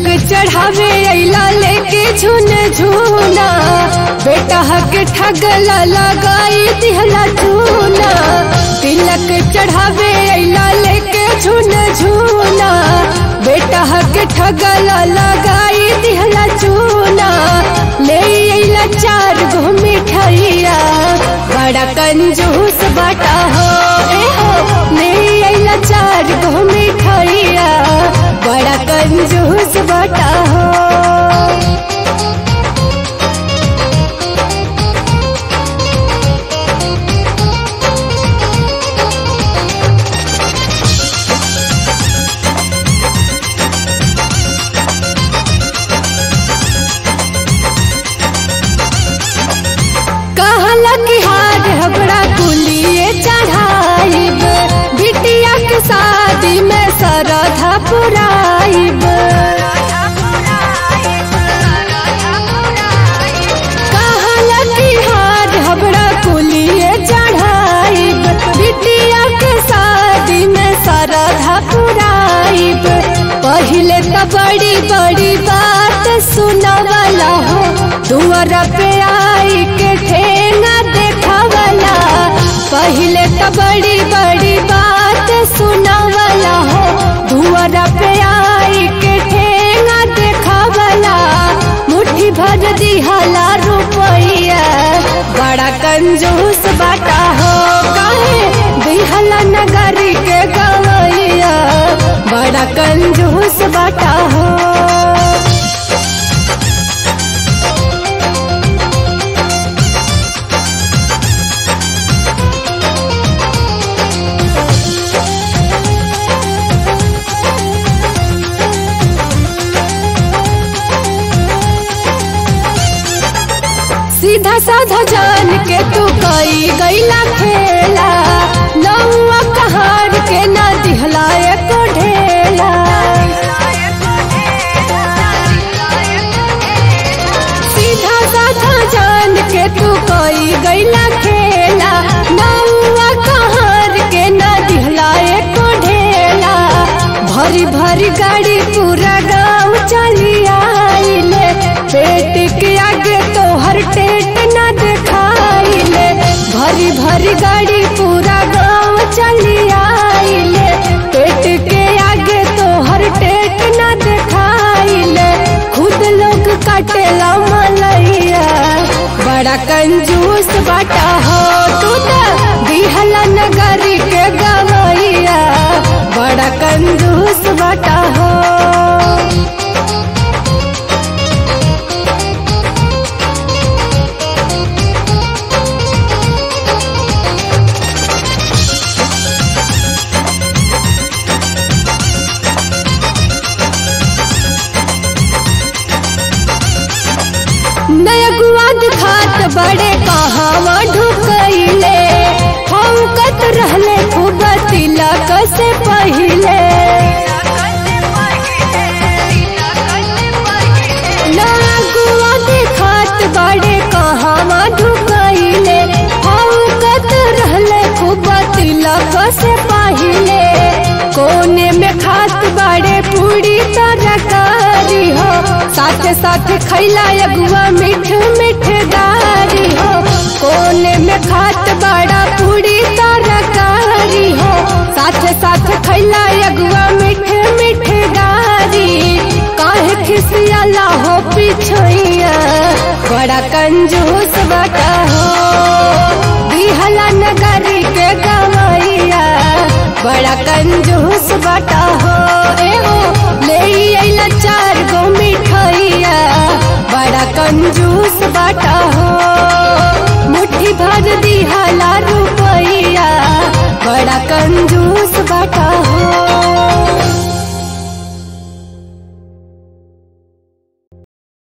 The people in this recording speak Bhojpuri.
चढ़ावे अइला लेके झुन झुना बेटा के ठगला लगाई दिहला चूना तिलक चढ़ावे अइला लेके झुन झुना बेटा के ठगला लगाई दिहला चूना ले अइला चार गो मिठाइया बड़ा कंजूस बाटा हो ए हो ले अइला चार गो मिठाइया बड़ा कंजूस बाटा हो कहला कि हार हबड़ा कुलिए चढ़ाइब बिटिया के शादी में सरधा पुराइब कहला कि हार हबड़ा कुलिए चढ़ाइब बिटिया के शादी में सरधा पुराइब पहले तो बड़ी बड़ी बात सुनवला हो दुआरा पे आई के ठेंगा देखावला पहले तो बड़ी बड़ी बात सुनवला हो दुआरा पे आई के ठेंगा देखावला मुट्ठी भर दिहला रुपैया बड़ा कंजूस बाटा हो काहे दिहला नगरी के गवैया बड़ा कंजूस बाटा हो सीधा साधा जान के तू कई गईला खेला नौआ कहार के ना दिहला एको ढेला सीधा साधा जान के तू कई गईला खेला नौआ कहार के ना दिहला एको ढेला भरी भरी गाड़ी पूरा गाँव चली आइले पेट के आगे तो हर टेट न दिखाइले भरी भरी गाड़ी पूरा गाँव चली आइले पेट के आगे तो हर टेट न दिखाइले खुद लोग काटेला मलैया बड़ा कंजूस बाटा हो तू तो दिहला नगरी के गवैया बड़ा कंजूस बाटा हो नयगुआ दिखात बड़े कहावा ढुकैले हौकत रहले खूब तिलक से पहिले नयगुआ दिखात बड़े कहावा ढुकैले हौकत रहले खूब तिलक से पहिले कोने में खात बड़े पूरी तरकारी हो साथ साथ खैला अगुआ मीठ मीठ गारी हो कोने में खात बड़ा पूरी तरकारी हो साथ साथ खैला अगुआ मीठ मीठ गारी काहे खिसियाला हो पिछोइया बड़ा कंजूस बटा हो दिहला नगरी के गवैया बड़ा कंजूस बटा हो ए हो ले अइला चार गो मिठाइया बड़ा कंजूस